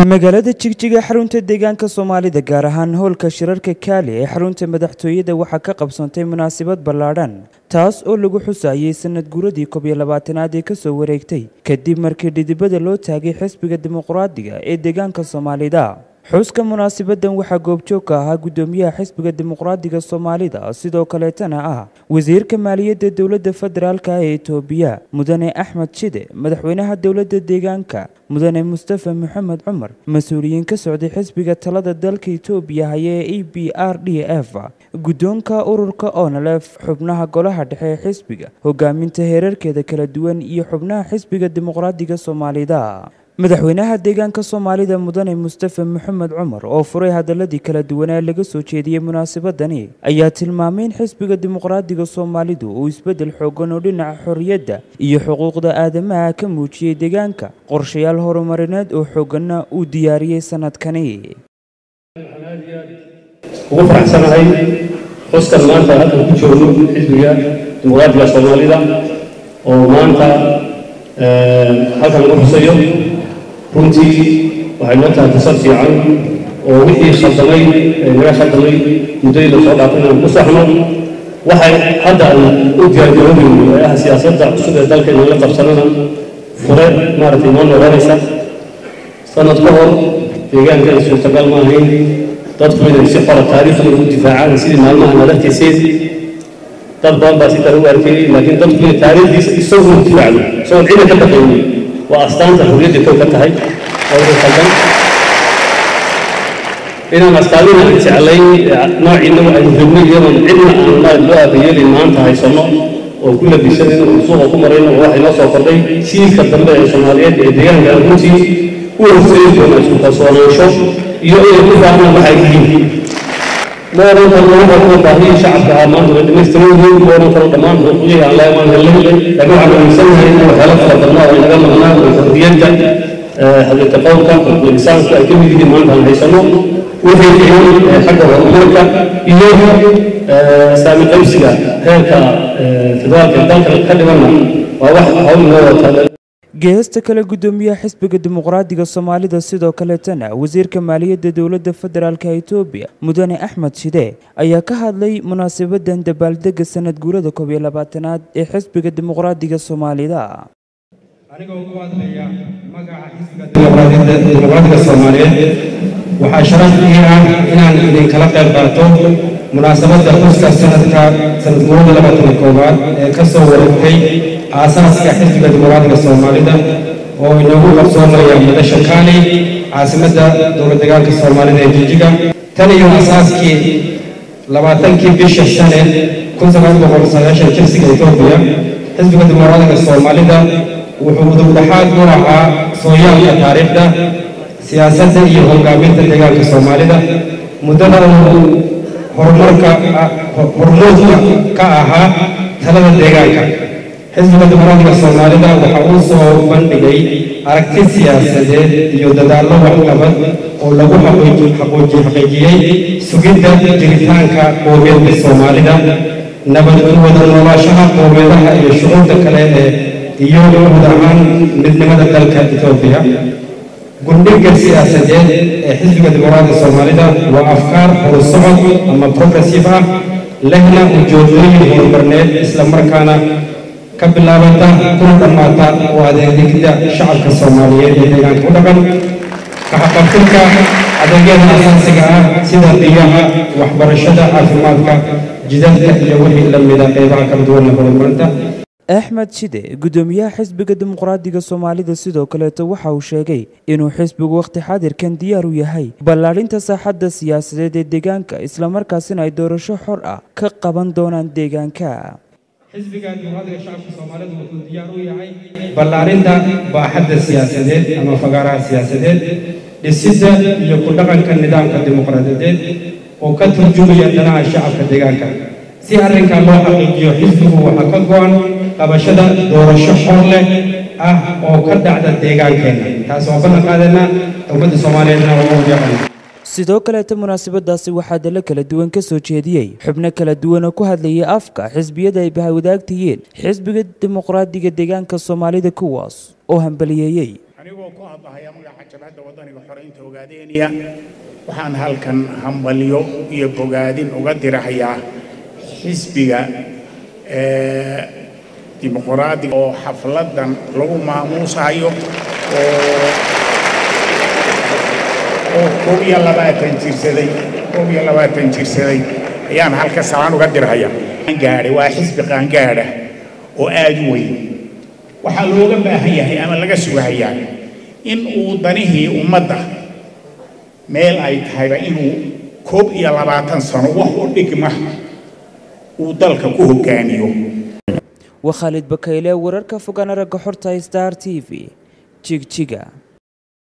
magaalada jigjiga xarunta deegaanka soomaalida gaar ahaan howlka shirarka kaali ee xarunta madaxtooyada waxaa ka qabsoontay munaasabad ballaadhan taas oo lagu xusayay sanad guuradii koob iyo labaatanaad ee kasoo wareegtay kadib markii dhidibada loo taagay xisbiga dimuqraadiga ee deegaanka soomaalida xuska munaasabadan waxaa goobjoog ka ahaa guddoomiyaha xisbiga dimuqraadiga soomaalida sidoo kaleetana ah wasiirka maaliyadda dowladda federaalka ee etoobiya mudane axmed shide madaxweynaha dowladda deegaanka mudane mustafa maxamed cumar mas-uuliyiin ka socday xisbiga talada dalka etoobiya haya ee e b r d f guddoonka ururka onalef xubnaha golaha dhexe ee xisbiga hogaaminta heerarkeeda kala duwan iyo xubnaha xisbiga dimuqraadiga soomaalida madaxweynaha deegaanka soomaalida mudane mustafa maxamed cumar oo furay hadaladii kala duwanaa laga soo jeediyey munaasabadani ayaa tilmaamay in xisbiga dimuqraadiga soomaalidu uu isbeddel xoogan oo dhinaca xorriyadda iyo xuquuqda aadamaha ka muujiyey deegaanka qorshayaal horumarineed oo xooganna uu diyaariyey sanadkani ugu faraxsanahay xuskan maanta halkan ku joogno xisbiga dimuqraadiga soomaalida oo maanta halkan lagu xusayo runtii waxay noo tahay fursad fiican oo wixii khaldamay naga khaldamay muddadii lasoo dhaafay inaan ku saxno waxay hadda aan u diyaargaroobayno ee ah siyaasadda cusub ee dalka inaan la qabsanana fure maaragtay noo noqonaysa sanad ka hor deegaanka ay suurtagal ma ahayn dadku inay si xora taariikhdooda u difaacaan sidii maalmaha nadartiiseen dad badan baa si kale u arkayay laakiin dadku inay taariikhdiisa isagu u difaacdo isagoon ciidan ka baqaynin waa astaanta xurriyadda kow ka tahay oo ugu khaldan inaan astaamina aan jeclay noociina aynu rabnay iyadoon cidna aan maarad loo aabayeelin maanta haysanno oo ku labisanin oo suuqa ku marayno oo waxay noo soo kordhay jiilka dambe ee soomaaliyeed ee deegaanka runtii u horseedi doona isku kalsoonaansho iyo inay ku fahmaan waxay yihiin ma oran karo lama hormar baahiyii shacabka ahaa maanta way dhamaystiran yihiin ma oran karo dhammaan xuquuqihii aan leemaan helay laakiin waxaan aaminsanahay in waxyaalo kala badnaa oo inaga maqnaa oo xorriyadda hadlita qowlka xuquuq insaanku ay ka mid yihiin maanta aan haysano wixii fiican xagga horumarka iyo saami qaybsiga heerka federaalka dalka ka dhimanna waa wax hawl noo wata geesta kale guddoomiyaha xisbiga dimuqraadiga soomaalida sidoo kaleetana wasiirka maaliyadda dowladda federaalka etoobiya mudane axmed shide ayaa ka hadlay munaasabadan dabaaldega sanad guurada koob iyo labaatanaad ee xisbiga dimuqraadiga soomaalida anigoo ku hadlaya magaca xisbiga dimuqraadiga soomaaliyeed waxaa sharaf ii ah inaan idinkala qayb qaato munaasabadda xuska sanadka sanad guurada labaatan koowaad ee ka soo wareegtay aasaaska xisbiga dimuqraadiga soomaalida oo inoogu qabsoomaya madasha kaali caasimadda dowlad deegaanka soomaalida ee jijiga tan iyo asaaskii labaatankii bisha shane kun sagaal boqol sagaashan jirsiga etoobiya xisbiga dimuqraadiga soomaalida wuxuu udubdhaxaad u ahaa sooyaalka taariikhda siyaasadda iyo hogaaminta deegaanka soomaalida muddada uu horumarka hormuudka ka ahaa talada deegaanka xisbiga dimuqraadiga soomaalida waxa uu soo bandhigay aragti siyaasadeed iyo dadaallo waxqabad oo lagu xaqiijiyey sugidda jiritaanka qowmiyadda soomaalida nabad wada noolaashaha qowmiyadaha iyo shucuurta kale ee iyo guud ahaan midnimada dalka etoobiya gundhiga siyaasadeed ee xisbiga dimuqraadiga soomaalida waa afkaar horusocod ama progressive ah lehna ujeedooyin horumarneed islamarkaana ka bilaabata kuna dhammaata oo adeegidda shacabka soomaaliyeed ee deegaanka u dhaqan kaxaqabtirka adeegyada asaasiga ah sida biyaha waxbarashada caafimaadka jidadka iyo wixii la mida qeybaha kala duwan ee horumarinta axmed shide guddoomiyaha xisbiga dimuqraadiga soomaalida sidoo kaleeto waxa uu sheegay inuu xisbigu wakhti xadirkan diyaar u yahay ballaadhinta saaxadda siyaasadeed ee deegaanka islamarkaasina ay doorasho xor ah ka qaban doonaan deegaanka xisbiga dimuqraadiga shacabka soomaalidu wuxuu diyaar u yahay ballaarinta baaxadda siyaasadeed ama fagaaraha siyaasadeed dhisidda iyo ku dhaqanka nidaamka dimuqraadiyadeed oo ka turjumaya danaha shacabka deegaanka si arrinkan loo xaqiijiyo xisbigu waxaa ka go-an qabashada doorasho xor leh ah oo ka dhacda deegaankeenna taas oo ballan qaadayna ummadda soomaaliyeedna waa u yaqaan sidoo kaleeta munaasabadaasi waxaa dalo kala duwan ka soo jeediyey xubno kala duwan oo ku hadlayay afka xisbiyada ay bahawadaagtayeen xisbiga dimuqraadiga deegaanka soomaalida kuwaas oo hambaliyeeyey anigoo ku hadlahaya magaca jabhadda waddaniga xoreynta ogaadeeniya waxaan halkan hambalyo iyo bogaadin uga dirahayaa xisbiga dimuqraadiga oo xafladan lagu maamuusayo oo oo koob iyo labaatan jirsaday koob iyo labaatan jirsaday ayaan halka salaan uga dirhayaa qaangaadha waa xisbi qaangaadha oo aada u weyn waxaa looga baahan yahay ama laga sugahayaa in uu danihii ummadda meel ay tahayba inuu koob iyo labaatan sano wax u dhigma uu dalka ku hogaamiyo waa khaalid bakayle wararka fogaan aragga xorta star t v jigjiga